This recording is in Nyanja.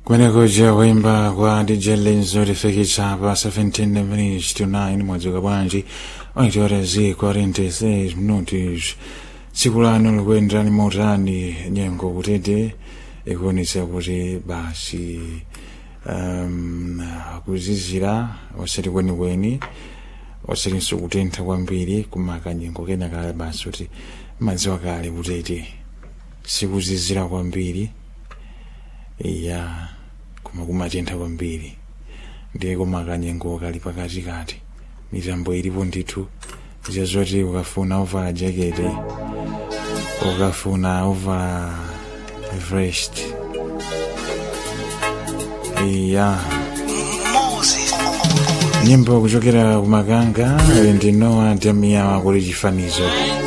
kwenekoja kuimba kwa dj lenzo lifikitsa pa 17 minutes to 9 mwadzuka bwanji waitore zi 46 minutos tsiku lanu likuyenderani motani nyengo kutete ikuonetsa kuti basi um, kuzizira osati kwenikweni osatinso kutentha kwambiri kumaka nyengo kenakale basi kuti madziwa kale kutete sikuzizira kwambiri iya koma kumatentha kwambiri ndiye kumaka nyengo kali pakatikati mitambo ilipo ndithu zazoti ukafuna uvala jakete ukafuna uvala vest iya nyimbo kuchokera kumakanga ndinowa tamiyawa kuli chifanizo